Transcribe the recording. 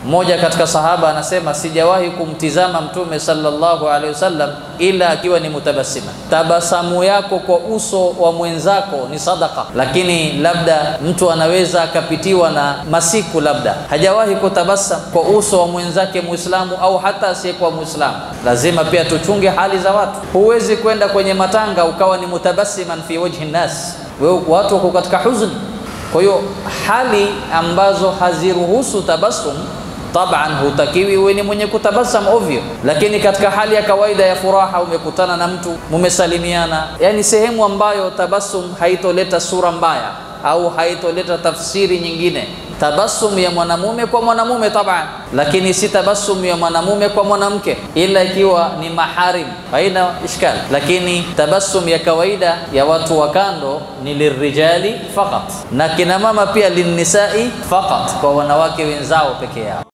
Mmoja katika sahaba anasema sijawahi kumtizama Mtume sallallahu alaihi wasallam ila akiwa ni mutabasima. Tabasamu yako kwa uso wa mwenzako ni sadaka, lakini labda mtu anaweza akapitiwa na masiku, labda hajawahi kutabasam kwa uso wa mwenzake Muislamu au hata asiyekuwa Muislamu. Lazima pia tuchunge hali za watu. Huwezi kwenda kwenye matanga ukawa ni mutabasiman fi wajhi nnas, wewe watu wako katika huzuni. Kwa hiyo hali ambazo haziruhusu tabasum taban hutakiwi uwe ni mwenye kutabasam ovyo, lakini katika hali ya kawaida ya furaha, umekutana na mtu mumesalimiana, yani sehemu ambayo tabasum haitoleta sura mbaya au haitoleta tafsiri nyingine. Tabasum ya mwanamume kwa mwanamume taban, lakini si tabasum ya mwanamume kwa mwanamke, ila ikiwa ni maharim, haina ishkali. Lakini tabasum ya kawaida ya watu wa kando ni lirijali faqat, na kina mama pia linnisai faqat, kwa wanawake wenzao peke yao.